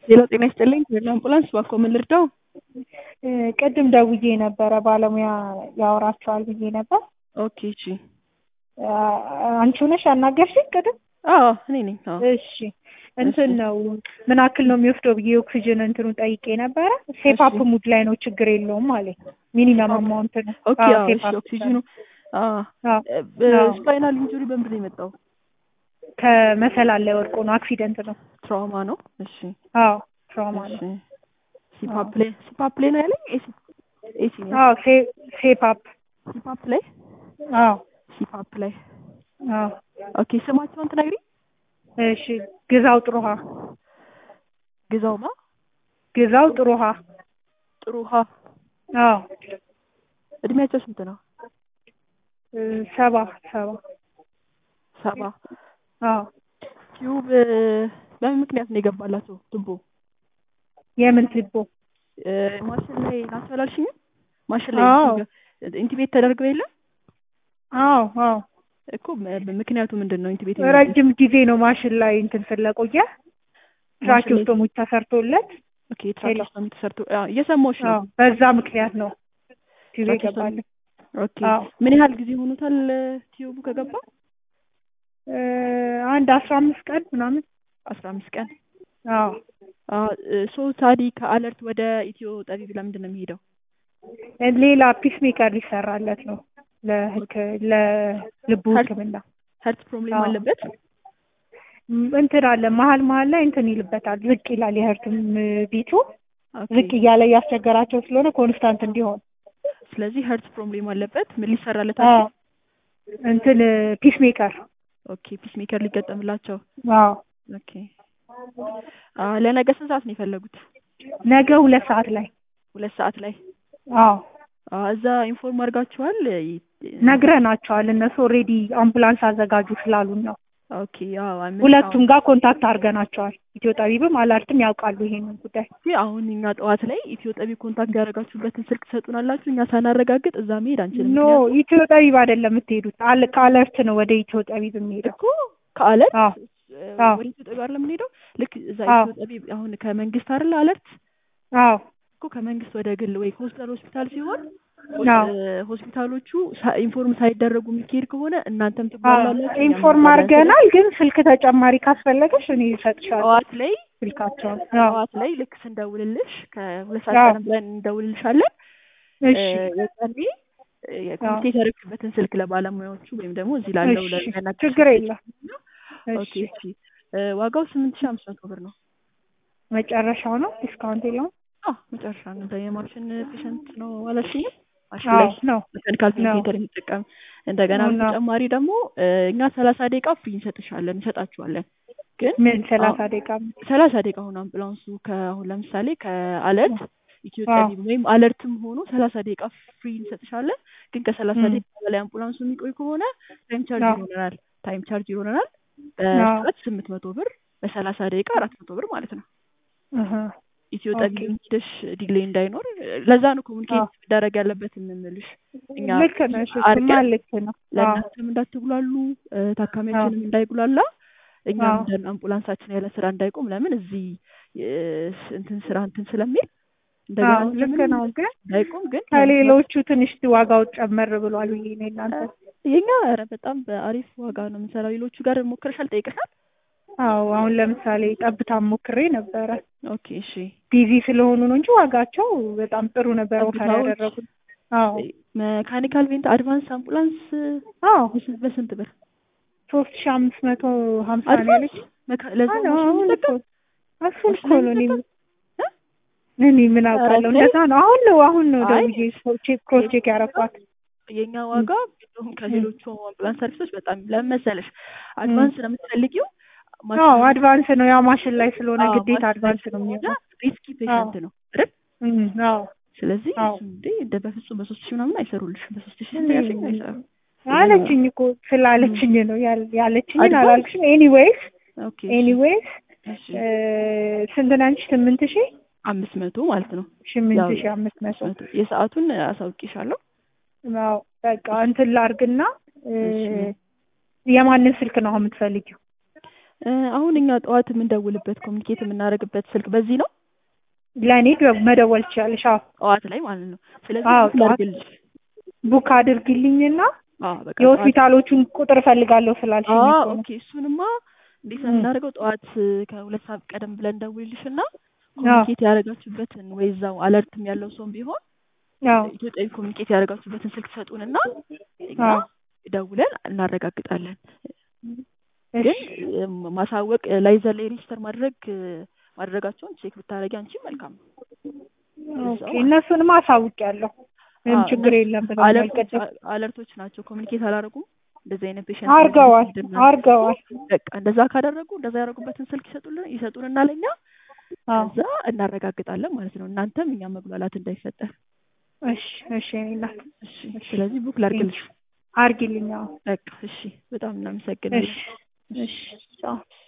ሌላ ጤና ይስጥልኝ አምቡላንስ እባክዎ ምን ልርዳው? ቅድም ደውዬ ነበረ ባለሙያ ያወራቸዋል ብዬ ነበር። ኦኬ እሺ። አንቺ ሆነሽ ያናገርሽኝ ቅድም? አዎ እኔ ነኝ። አዎ እሺ እንትን ነው ምን ያክል ነው የሚወስደው ብዬ ኦክሲጅን እንትኑን ጠይቄ ነበረ። ሴፓፕ ሙድ ላይ ነው ችግር የለውም ማለት ሚኒመም አማውንት ነው። ኦኬ አዎ፣ አዎ እሺ ሴፓፕ ኦክሲጅኑ አዎ። ስፓይናል ኢንጁሪ በምንድን ነው የመጣው? ከመሰላል ላይ ወድቆ ነው አክሲደንት ነው። ትራውማ ነው። እሺ አዎ ትራውማ እሺ ነው። ሲፓፕ ላይ ሲፓፕ ላይ ነው ያለኝ ኤሲ ኤሲ ነው አዎ ሴ- ሴፓፕ ሲፓፕ ላይ አዎ ሲፓፕ ላይ አዎ። ኦኬ ስማቸውን ትነግሪኝ? እሺ ግዛው ጥሩሃ ግዛውማ ግዛው ጥሩሃ ጥሩ ውሃ አዎ እድሜያቸው ስንት ነው? እ ሰባ ሰባ ሰባ አዎ ቲዩብ በምን ምክንያት ነው የገባላቸው ቱቦ? የምን ትቦ እ ማሽን ላይ ናቸው አላልሽኝም? ማሽን ላይ አዎ ኢንቲቤት ተደርገው የለ አዎ አዎ እኮ ም- ምክንያቱ ምንድን ነው? ኢንቲቤት ረጅም ጊዜ ነው ማሽን ላይ እንትን ስለቆየ ትራኪዮስቶሞች ተሰርቶለት ኦኬ ትራኪስቶሚ ተሰርቶ አዎ፣ እየሰማሁሽ ነው። አዎ በዛ ምክንያት ነው ቲቪ ትራኪስቶሚ ይገባል። ኦኬ አዎ ምን ያህል ጊዜ ሆኖታል ቲዩቡ ከገባ? እ አንድ አስራ አምስት ቀን ምናምን አስራ አምስት ቀን አዎ ሶ ታዲ ከአለርት ወደ ኢትዮ ጠቢብ ለምንድን ነው የሚሄደው? ሌላ ፒስ ሜከር ሊሰራለት ነው ለህክ ለልቡ ሀርት ሕክምና ሀርት ፕሮብሌም አዎ አለበት? ም- እንትን አለ መሀል መሀል ላይ እንትን ይልበታል ዝቅ ይላል የህርትም ቢቱ ኦኬ ዝቅ እያለ እያስቸገራቸው ስለሆነ ኮንስታንት እንዲሆን ስለዚህ ሀርት ፕሮብሌም አለበት። ምን ሊሰራለት አዎ አለ? እንትን ፒስ ሜከር ኦኬ ፒስ ሜከር ሊገጠምላቸው። አዎ ኦኬ አ ለነገ ስንት ሰዓት ነው የፈለጉት? ነገ ሁለት ሰዓት ላይ ሁለት ሰዓት ላይ አዎ አ እዛ ኢንፎርም አድርጋችኋል? ይ- ነግረናቸዋል እነሱ ኦልሬዲ አምቡላንስ አዘጋጁ ስላሉን ነው ኦኬ አዎ አምስት ሁለቱም ጋር ኮንታክት አድርገናቸዋል ኢትዮ ጠቢብም አላርትም ያውቃሉ ይሄንን ጉዳይ ጊዜ አሁን እኛ ጠዋት ላይ ኢትዮ ጠቢ ኮንታክት ያደረጋችሁበትን ስልክ ትሰጡናላችሁ። እኛ ሳናረጋግጥ እዛ መሄድ አንችልም። ኖ ምክንያቱም ኢትዮ ጠቢብ አይደለም የምትሄዱት አለ ከአለርት ነው ወደ ኢትዮ ጠቢብ የሚሄደው እኮ ከአለርት አዎ እ አዎ ወደ ኢትዮ ጠቢ አይደለም የምንሄደው። ልክ እዛ አዎ ኢትዮ ጠቢ አሁን ከመንግስት አይደለ አለርት አዎ እኮ ከመንግስት ወደ ግል ወይ ሆስፒታል ሆስፒታል ሲሆን አዎ ሆስ- እ ሆስፒታሎቹ ሳ- ኢንፎርም ሳይደረጉ የሚካሄድ ከሆነ እናንተም ትባላላችሁ እኛም ኢንፎርም እንባላለን። አድርገናል፣ ግን ስልክ ተጨማሪ ካስፈለገሽ እኔ እሰጥሻለሁ ጠዋት ላይ ስልካቸውን። አዎ ጠዋት ላይ ልክ ስንደውልልሽ ከሁለት ሰዓት አዎ ቀደም ብለን እንደውልልሻለን። እ እሺ የዛኔ እ አዎ የኮሚቴ የተረክበትን ስልክ ለባለሙያዎቹ ወይም ደግሞ እዚህ ላለው እሺ ለሚያናግርሽ ችግር ሰው የለም። ኦኬ እሺ እሺ እ ዋጋው ስምንት ሺህ አምስት መቶ ብር ነው። መጨረሻው ነው ዲስካውንት የለውም? አዎ መጨረሻ ነው። እዛ የማሽን ፔሸንት ነው አላልሽኝም? ማሽን አዎ ላይ ነው መካኒካል ነው ቬንቲሌተር የሚጠቀም እንደገና ነው ነው በተጨማሪ ደግሞ እ እኛ ሰላሳ ደቂቃ ፍሪ እንሰጥሻለን እንሰጣችኋለን። ግን ምን ሰላሳ አሁን ደቂቃ ሰላሳ ደቂቃ አሁን አምቡላንሱ ከአሁን ለምሳሌ ከአለርት ኢትዮ አዎ ጠቢብ ወይም አለርትም ሆኖ ሰላሳ ደቂቃ ፍሪ እንሰጥሻለን። ግን ከሰላሳ እም ደቂቃ በላይ አምቡላንሱ የሚቆይ ከሆነ ታይም ቻርጅ አዎ ይሆነናል። ታይም ቻርጅ ይሆነናል አዎ በሰዓት ስምንት መቶ ብር በሰላሳ ደቂቃ አራት መቶ ብር ማለት ነው። እህ ኢትዮ ኦኬ ጠቢብ ሄደሽ ዲሌይ እንዳይኖር ለዛ ነው አዎ ኮሚኒኬት መደረግ ያለበት የምንልሽ እኛ ልክ ነሽ። እሱማ አርገን ልክ ነው። አዎ ለእናንተም እንዳትጉላሉ እ አዎ ታካሚያችንም እንዳይጉላላ እኛም አዎ እንደ አምቡላንሳችን ያለ ስራ እንዳይቆም ለምን እዚህ እ እንትን ስራ እንትን ስለሚል እንደገና አዎ ልክ ምንም ነው። ግን እንዳይቆም ግን ለመስራት ከሌሎቹ ትንሽ ዋጋው ጨመር ብሏል ብዬ ነው እናንተ የኛ ኧረ በጣም በአሪፍ ዋጋ ነው የምንሰራው። ሌሎቹ ጋር ሞክረሻል? ጠይቀሻል? አዎ አሁን ለምሳሌ ጠብታ ሞክሬ ነበረ። ኦኬ እሺ። ቢዚ ስለሆኑ ነው እንጂ ዋጋቸው በጣም ጥሩ ነበር ኦፈር ጠብታዎች ያደረጉት። አዎ መካኒካል ቬንት አድቫንስ አምቡላንስ አዎ በስንት በስንት ብር ሶስት ሺ አምስት መቶ ሀምሳ ነው አድቫንስ ያለች። መካ- ለዛው አዎ ማሽን አሁን እኮ የሚጠቀም እሱን ማሽን እኮ ላይ ነው እኔ የሚጠቀም እ እኔ ምን ኧረ አውቃለሁ። ተይ እንደዛ ነው። አሁን ነው አሁን ነው አይ ደውዬ ቼክ ክሮስ ቼክ ያረኳት። የኛ እም ዋጋ እንደውም እም ከሌሎቹ አምቡላንስ ሰርቪሶች በጣም ለምን መሰለሽ እም አድቫንስ ነው የምትፈልጊው አዎ ማሽኑ አድቫንስ ነው ያ ማሽን ላይ ስለሆነ አዎ ግዴታ ማሽን ላይ አድቫንስ ነው ስለሆነ የሚሆነው። ሪስኪ አዎ ፔሸንት ነው አይደል? እም አዎ ስለዚህ አዎ እሱ እንዴ እንደ በፍጹም በሶስት ሺህ ምናምን አይሰሩልሽም። በሶስት ሺህ ስንት እኔ ያልሽኝ አይሰሩም። ስለዚህ ነው አለችኝ እኮ እም ስላለችኝ ነው ያል- ያለችኝን አድቫንስ አላልኩሽም። ኤኒዌይስ ኦኬ እሺ ኤኒዌይስ እሺ ስንት ነው አንቺ? ስምንት ሺህ አምስት መቶ ማለት ነው። ስምንት ያው ሺህ አምስት መቶ አምስት መቶ የሰዓቱን አሳውቂሻለሁ። አዎ በቃ እንትን ላርግና እ እሺ የማንን ስልክ ነው አሁን የምትፈልጊው? እ አሁን እኛ ጠዋት የምንደውልበት ኮሚኒኬት የምናደርግበት ስልክ በዚህ ነው ለእኔ ደ- መደወል ትችላለሽ። አዎ ጠዋት ላይ ማለት ነው። ስለዚህ አዎ፣ ቡክ ጠዋት ላድርግልሽ። ቡክ አድርጊልኝና አዎ በቃ ጠዋት የሆስፒታሎቹን ቁጥር እፈልጋለሁ ስላልሽኝ አዎ እኮ ነው። ኦኬ። እሱንማ እንዴት ነው ም። የምናደርገው? ጠዋት ከሁለት ሰዓት ቀደም ብለን ደውልልሽና ኮሚኒኬት ያደረጋችሁበትን ወይ እዛው አለርትም ያለው ሰውም ቢሆን አዎ ኢትዮጵያዊ ኮሚኒኬት ያደረጋችሁበትን ስልክ ሰጡንና እኛ አዎ ደውለን እናረጋግጣለን። እሺ ግን እ ማሳወቅ ላይዘር ላይ ሬጅስተር ማድረግ እ ማድረጋቸውን ቼክ ብታደርጊ አንቺ መልካም ነው። ኦኬ እነሱንም አሳውቂያለሁ። ምንም አዎ፣ ችግር እነሱ የለም ብለውኛል። አለርቶች ቅድም አለርቶች ናቸው። ኮሚኒኬት አላደረጉም። እንደዚህ አይነት ፔሽንት አርገዋል ምንድነው? አርገዋል። በቃ እንደዛ ካደረጉ እንደዛ ያደረጉበትን ስልክ ይሰጡልን ይሰጡንና ለኛ አዎ ከዛ እናረጋግጣለን ማለት ነው። እናንተም እኛም መጉላላት እንዳይፈጠር። እሺ እሺ የእኔ እናት እሺ፣ ስለዚህ ቡክ ላድርግልሽ። አርጊልኝ። አዎ በቃ እሺ፣ በጣም እናመሰግናለን። እሺ እሺ ቻው።